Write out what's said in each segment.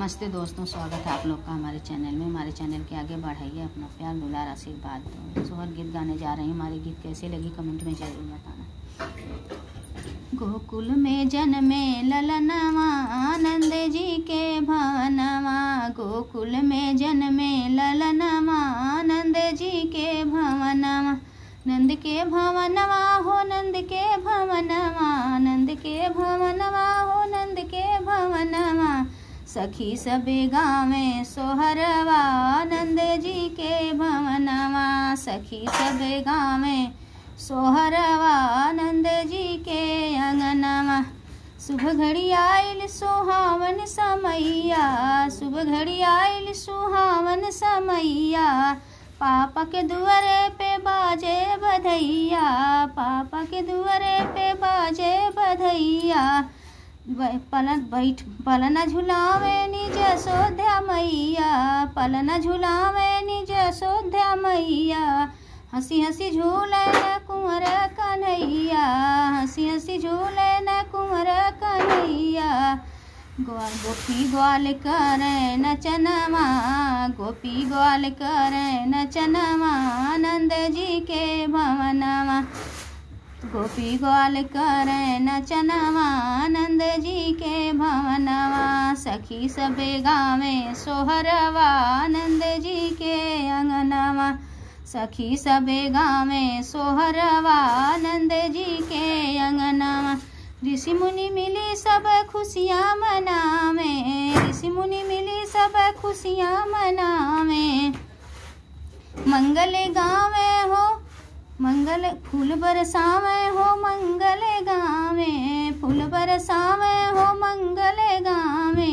नमस्ते दोस्तों स्वागत है आप लोग का हमारे चैनल में हमारे चैनल के आगे बढ़ाइए अपना प्यार दुलार आशीर्वाद दो सोहर गीत गाने जा रहे हैं हमारे गीत कैसे लगी कमेंट में जरूर बताना गोकुल में जन्मे ललनवा आनंद जी के भवनवा गोकुल में जन्मे ललनवा आनंद जी के भवनवा नंद के भवनवा हो नंद के भवनवा नंद के भवनवा हो नंद के भवनवा सखी सबे गावे सोहरवा नंद जी के भवनवा सखी सबे गावे सोहरवा नंद जी के अंगनवा शुभ घड़ी आयल सुहावन समैया शुभ घड़ी आयल सुहावन समैया पापा के दुआरे पे बाजे बधैया पापा के दुआरे पे बाजे बधैया बै- पलन बैठ पलना झुलावे निज सोध्या मैया पलना झुलावे निज सोध्या मैया हंसी हंसी झूले न कुंवर कन्हैया हंसी हंसी झूले न कुंवर कन्हैया ग्वाल गोपी ग्वाल करे नचनवा गोपी ग्वाल करे नचनवा आनंद जी के भवनवा गोपी ग्वाल करे नचनवा आनंद जी के भवनवा सखी सबे गावे सोहरवा आनंद जी के अंगनवा सखी सबे गावे सोहरवा आनंद जी के अंगनवा ऋषि मुनि मिली सब खुशियाँ मनावे ऋषि मुनि मिली सब खुशियाँ मनावे मंगल गावे हो मंगल फूल बरसावे हो मंगल गावे फूल बरसावे हो मंगल गावे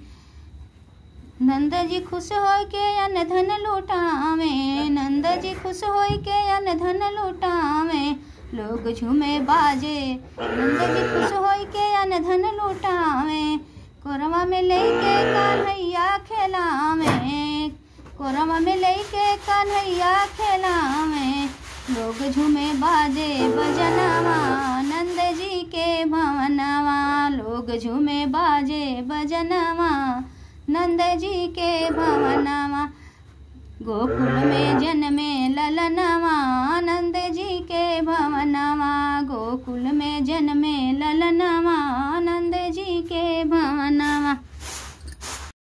नंद जी खुश हो के अन धन लुटावे नंद जी खुश हो के अन धन लुटावे लोग झूमे बाजे नंद जी खुश हो के अन धन लुटावे कोरवा में लेके कन्हैया खेलावे कोरवा में लेके कन्हैया खेलावे लोग झूमे बाजे बजनवा नंद जी के भवनवा लोग झूमे बाजे बजनवा नंद जी के भवनवा गोकुल में जन्मे ललनवा आनंद जी के भवनवा गोकुल में जन्मे ललनवा